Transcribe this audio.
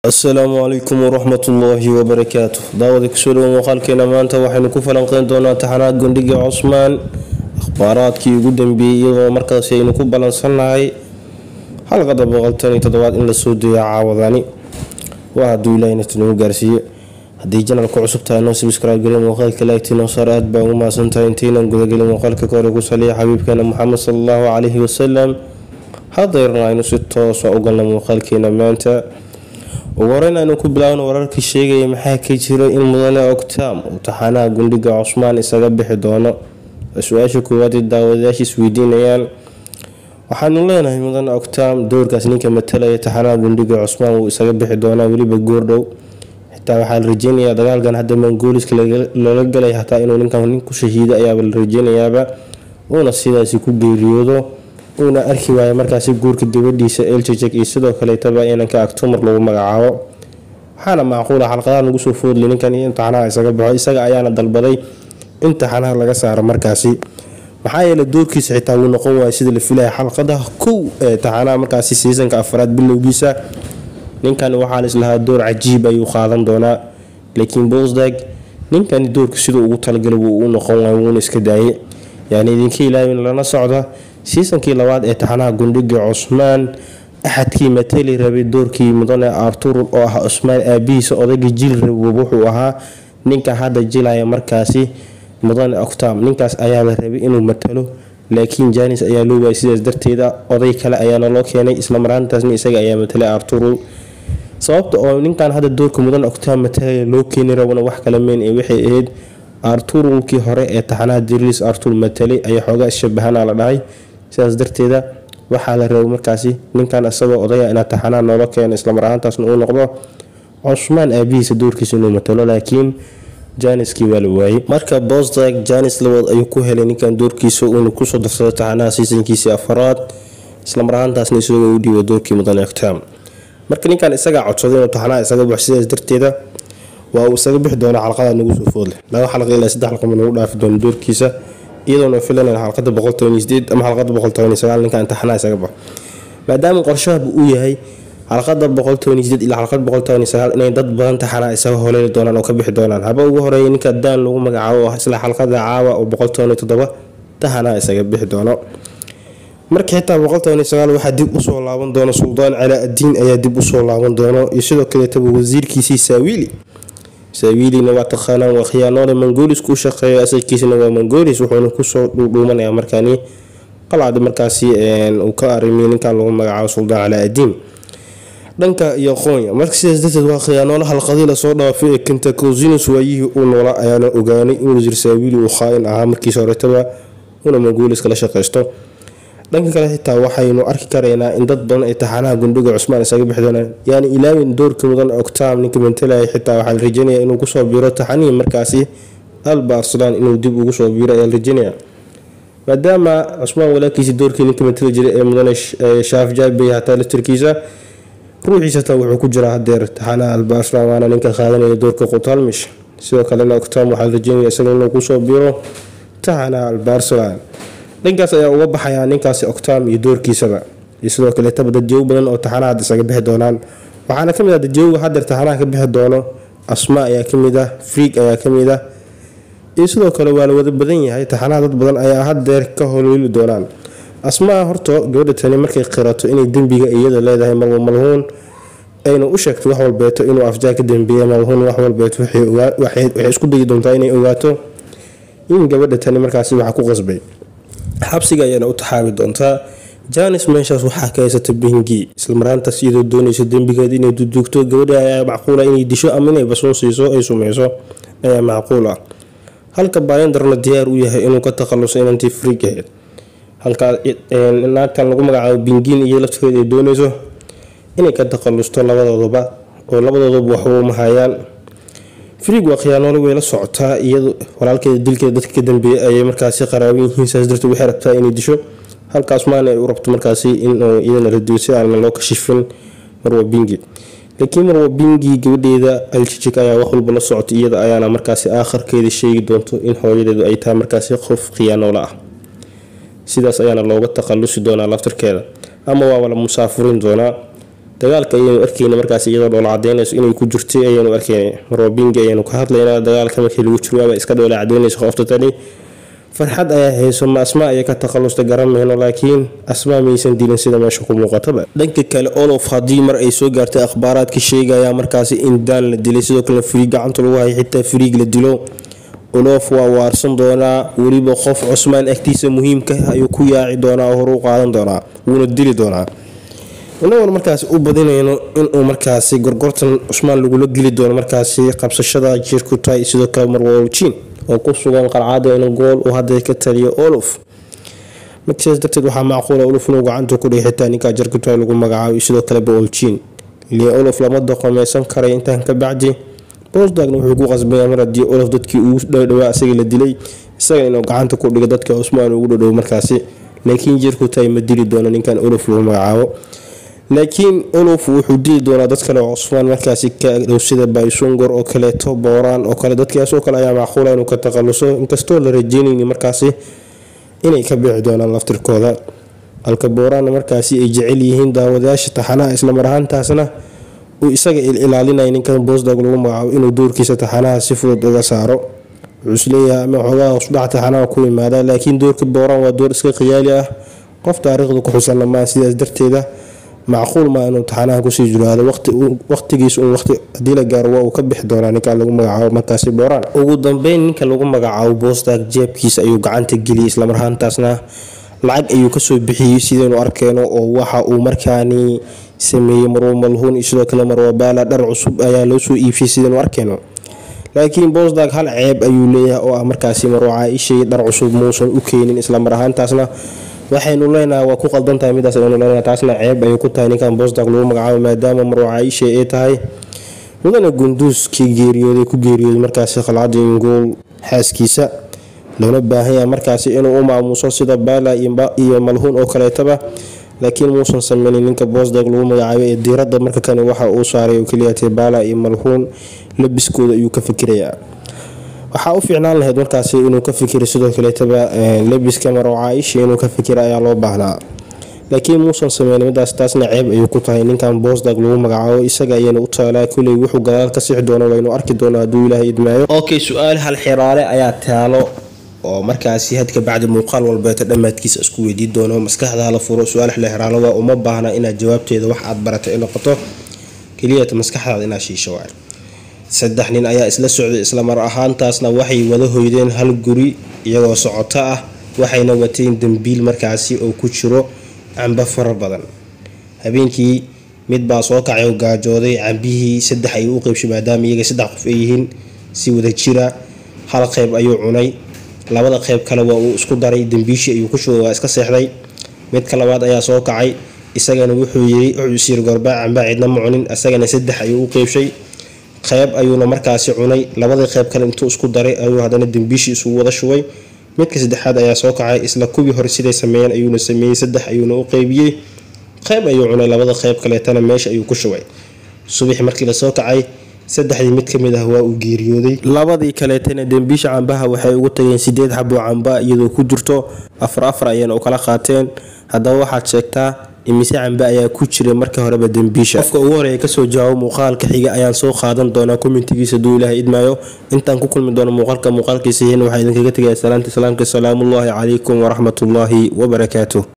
asalaamu calaykum waraxmatullaahi wabarakaatu daawada kusoo dhawo muuqaalkeena maanta waxaynu ku falanqeyn doonaa taxanaad gundhiga cusmaan akhbaaraadkii ugu dambeeyey iyadoo markaasi aynu ku balansannahay xalqada boqoltan iyo toddobaad in lasoo deeya caawadani waa hadduu ilaahina tinagu gaarsiiye haddii janalku cusub tahay noo sabscribe gariya muuqaalka laagtiinoo saar aad baa ugu mahadsantahay intaynan gudagelin muuqaalka kahore ku saliya xabiibkeena moxamed sala allahu calayhi wasalam hadeerna aynu si toosa u galna muuqaalkeena maanta ugu horeyn aynu ku bilaabno wararkii sheegaya maxaa ka jira in mudane octam uu taxanaha gundhiga cusmaan isaga bixi doono su-aasha koowaad ee daawadayaasha isweydiinayaan waxaanu leenahay mudane octam doorkaas ninka matalaya taxanaha gundhiga cusmaan wuu isaga bixi doonaa weliba goordhow xitaa waxaa la rajeynayaa dagaalkan hadda mangooliska loola galay hataa inuu ninkan nin ku shahiida ayaaba la rajeynayaaba uuna sidaasi ku geeriyoodo uuna arki waayo markaasi guurka gabadhiisa eljajek iyo sidoo kaleetaba inanka agtumar lagu magacaabo waxaana macquula xalqadaha lagu soo foodlay ninkan in taxanaha isaga baxo isaga ayaana dalbaday in taxanaha laga saaro markaasi maxaa yeele doorkiisa xitaa wuu noqon waaya sida la filaya xalqadaha kow ee taxanaha markaasi siisanka afraad bilowgiisa ninkan waxaa laislahaa door cajiib ayuu qaadan doonaa laakiin bosdag ninkani doorka siduu ugu talagalay wuu u noqon waay wuuna iska daayay yani idinka ilaawin lana socda siisankii labaad ee taxanaha gundhiga cusmaan axadkii matali rabay doorkii mudane artur oo ah cusmaan aabihiisa odayga jil rabab wuxuu ahaa ninka hadda jilaya markaasi mudane octam ninkaas ayaa la rabay inuu matalo laakiin janis ayaa loo waayay sidaas darteeda oday kale ayaana loo keenay islamaraantaasna isaga ayaa matalay arturul sababta oo ninkan hadda doorka mudane octam matalaya loo keeni rabana wax kala meyn ee waxay ahayd arturulkii hore ee taxanaha diriis artur matalay ayaa xoogaa isshabahana la dhahay sidaas darteeda waxaa la rabay markaasi ninkan isagoo odaya inaa taxanaha noola keeno islamar ahaantaasna uu noqdo cusmaan aabihiisa doorkiisa inuu matalo laakiin janiskii waa la waayey marka bosdag janis labaad ayuu ku helay ninkan doorkiisa uuna kusoo darsado taxanaha siisankiisii afaraad islamar ahaantaasna isagoo u dhiiba doorkii mudane octam marka ninkan isagaa codsaday inuu taxanaha isaga baxo sidaas darteeda waa uu isaga bixi doona xalqada nagu soo foodle laba xalqa ilaa saddex xalqa nagu dhaafi doono doorkiisa iyadoona filanan xalqada boqoltobaniyo ama xalqada boqoltobaniyo ninka imtixaanaha isaga baxo maadaama qorshahaba uu yahay xalqada boqoltobaniyo ilaa xalqada boqoltobaniyo inay dad badan taxanaa isaga holeeli doonaan oo ka bixi doonaan haba ugu horeeya ninka daan lagu magacaabo oo isla xalqada caawa oo boqoltobaniyo toddoba taxanaa isaga bixi doono marka xitaa boqoltobaniyo sagaal waxaa dib usoo laaban doono suldaan calaa addiin ayaa dib usoo laaban doono iyo sidoo kaleetaba wasiirkiisii saawiili saawiilina waa taqaanaan waa khiyaanoole mangolis ku shaqeeya asalkiisana waa mangolis wuxuuna kusoo dhuudhuumanaya markaani qalcada markaasi uu ka arimiyo ninkan lagu magacaabo suldaan calaa adiin dhanka iyo qoonya marka sidaas darteed waa khiyaanoole halqadii lasoo dhaafay ee kentacosinus waayihii uu noola ayaana ogaanay in wasiir saawiili uu khaa-in ahaa markiisa horetaba una mangolis kala shaqaysto dhanka kale xitaa waxaynu arki karaynaa in dad badan ay taxanaha gundhiga cusmaan isaga bixi doonaan yaani ilaawin doorka mudan octam ninka mantalaya xitaa waxaa la rajeynaya inuu kusoo biiro taxanihii markaasi alba arsalaan inuu dib ugu soo biiro ayaa la rajeynaya maadaama cusmaan walaalkiisi doorkii ninka mantali jiray ee mudane shaaf jaabey hataa laftarkiisa ruuxiisa hataa wuxuu ku jiraa hadeer taxanaha alba arsalaan waana ninka qaadanaya doorka qutalmish sidoo kalena octam waxaa la rajeynaya isaga inuu kusoo biiro taxanaha alba arsalaan dhankaas ayaa uga baxayaa ninkaasi octam iyo doorkiisaba iyo sidoo kaleetaba dadjoogo badan oo taxanaha had isaga bixi doonaan waxaana kamid ah dadjooga hadeer taxanaha ka bixi doono asma ayaa kamid ah friig ayaa kamid ah iyo sidoo kale waa la wada badan yahay taxanaha dad badan ayaa hadeer ka holooli doonaan asmaa horto gabadha tani markay qirato inay dembiga iyada leedahay malwa malhuun ayna u sheegto wax walbeeto inuu afjaa ka dambeeya malhuun wax walbeeto waxay isku dayi doontaa inay ogaato in gabadha tani markaasi waxa ku qasbay xabsiga ayaana u taxaabi doontaa janis meeshaas waxaa ka haysata bingi islamaraantaas iyadoo doonaysa dembigeed inay duduugto gabadha ayaa macquula inay disho ama inay basuun siiso ay sumeyso ayaa macquul ah halka bayandarna diyaar u yahay inuu ka takhaluso inantii friig ahayd halkaa naagtan lagu magacaabo bingin iyo laftigeed ay doonayso inay ka takhalusto labadooduba oo labadooduba waxba uma hayaan friig waa khiyaanoole way la socotaa iyado walaalkeeda dilkeeda dadka ka dambeeyay ayay markaasi qaraaban yihiin saas darteed waxay rabtaa inay disho halkaas maana ay u rabto markaasi inuu iyadana radiyo si aanan loo kashifin marwa bingi laakiin marwa bingi gabadheeda aljijig ayaa wax walba la socota iyada ayaana markaasi aakharkeeda sheegi doonto in hooyadeedu ay tahay markaasi qof khiyaanoole ah sidaas ayaana looga takhalusi doonaa laftarkeeda ama waaba la musaafurin doonaa dagaalka ayaynu arkeyna markaas iyadoo dhoola cadeynayso inay ku jirtay ayaynu arkeyna marwabingi ayaynu ka hadlaynaa dagaalka markii lagu jiro waaba iska dhoola cadeynaysa qofta tani farxad ayaa hayso ma asmaa ayay ka takhalusta garanmayno laakiin asmaa maysan dilin sida meesha ku muuqataba dhanka kale olof haddii mar ay soo gaartay akhbaaraadka sheegaya markaasi in daan la dilay sidoo kalena fariig gacanta lagu hayay xitaa fariig la dilo olof waa waarsan doonaa weliba qof cusmaan agtiisa muhiimka ayuu ku yaaci doonaa oo hor u qaadan doonaa wuuna dili doonaa inagoon markaasi u badinayno inuu markaasi gorgortan cusmaan lagula geli doono markaasi qabsashada jirkutay sidoo kale marwoljiin oo ku sugan qalcada in gool uu hadda ka taliyo olof markaas darteed waxaa macquula olof inuu gacanta ku dhigay xitaa ninkaa jirkutay lagu magacaabo sidoo kale booljiin ilaa olof lama doqomeysan karay intaan ka bacdi bosdagna wuxuu ku qasbaya mar haddii olof dadkii ugu dhowdhawaa isaga la dilay isaga inuu gacanta ku dhigo dadka cusmaan ugu dhowdhow markaasi laakiin jirkutay ma dili doono ninkan olof lagu magacaabo laakiin olof wuxuu dili doonaa dad kale oo cusmaan markaasi ka agdhow sida baysungor oo kaleeto booraan oo kale dadkaasoo kale ayaa macquula inuu ka takhaluso inkastoo la rajeynayni markaasi inay ka bixi doonaan laftirkooda halka booraanna markaasi ay jecel yihiin daawadayaasha taxanaha islamar ahaantaasna uu isaga ilaalinaya ninkan bosdag lagu magacaabo inuu doorkiisa taxanaha si fudud uga saaro wuxuu isleeyahay ama xoogaha hosdhac taxanaha ku yimaada laakiin doorka booraan waa door iska khiyaali ah qof taariikhda ku xusanna maa sidaas darteeda macquul maa inuu taxanaha kusii jiraado waqtigiis un waqti haddii la gaaro waa uu ka bixi doonaa ninka lagu magacaabo markaasi booraan ugu dambeyn ninka lagu magacaabo bosdag jeebkiisa ayuu gacanta geliyay islamar ahaantaasna lacag ayuu kasoo bixiyey sidaynu arkeyno oo waxa uu markaani sameeyey marwo malhuun iyo sidoo kale marwabaala dhar cusub ayaa loo soo iibshay sidaynu arkeyno laakiin bosdag hal ceeb ayuu leeyahay oo ah markaasi marwo caaishay dhar cusub muusan u keenin islamar ahaantaasna waxaynu leenahay waa ku qaldantahay midaas aynu leenahay taasna ceeb ayay ku tahay ninkan bosdag lagu magacaabo maadaama marwo caaisha ay tahay mudana gunduuskii geeriyooday ku geeriyooday markaasi khalcadii ingool xaaskiisa loona baahan yahay markaasi inuu u maamuuso sida baala iyo malhuun oo kaleetaba laakiin muusan sameynin ninka bosdag lagu magacaabo ee diiradda marka kani waxa uu saaray oo keliyatay baala iyo malhuun labiskooda ayuu ka fikirayaa waxaa u fiicnaan lahayd markaasi inuu ka fikiro sidoo kaleetaba lebiska marwo caaisha inuu ka fikira ayaa loo baahnaa laakiin muusan sameyn midaas taasna ceeb ayuu ku tahay ninkan bosdag lagu magacaabo isaga ayayna u taalaa kuley wuxuu gadaal ka sixi doono waynu arki doona hadduu ilaahay idmaayo okay su-aal hal xiraale ayaa taalo oo markaasi hadka bacdi muuqaal walbeeta dhammaadkiisa isku weydiin doono maskaxda la furo su-aal hal xiraalada uma baahna inaad jawaabteeda wax aad barata ay noqoto keliyata maskaxdaada inaad shiisho waay saddex nin ayaa isla socday islamar ahaantaasna waxay wada hoydeen hal guri iyagoo socoto ah waxayna wateen dambiil markaasi oo ku jiro cambo fara badan habeenkii mid baa soo kacay oo gaajooday cambihii saddex ayuu u qeybshay maadaama iyaga saddex qof ay yihiin si wada jira hal qeyb ayuu cunay labada qeyb kale waa uu isku daray dambiishii ayuu ku shugay waa iska seexday midka labaad ayaa soo kacay isagana wuxuu yiri wuxuu isyiri gorbaa cambaa cidna ma cunin isagana saddex ayuu u qeybshay qeyb ayuuna markaasi cunay labadii qeyb kale intuu isku daray ayuu haddana dambiishii isugu wada shubay midka saddexaad ayaa soo kacay isla kuwii hore siday sameeyeen ayuuna sameeyey saddex ayuuna u qeybiyey qeyb ayuu cunay labada qeyb kaleetana meesha ayuu ku shubay subaxi markii lasoo kacay saddexdii mid ka mid ah waa uu geeriyooday labadii kaleetana dembiisha cambaha waxay ugu tageen sideed xaboo camba iyadoo ku jirto afar afar ayayna u kala qaateen haddaba waxaad sheegtaa imise cambe ayaa ku jira marka horeba dembiisha qofka ugu horeeya kasoo jawaabo muuqaalka xiga ayaan soo qaadan doonaa kommentigiisa duu ilaahay idmaayo intaan ku kulmi doono muuqaalka muuqaalkiisa heen waxaa idinkaga tegaya salaanta islaamka salaamullaahi calaykum waraxmatullaahi wabarakaatuh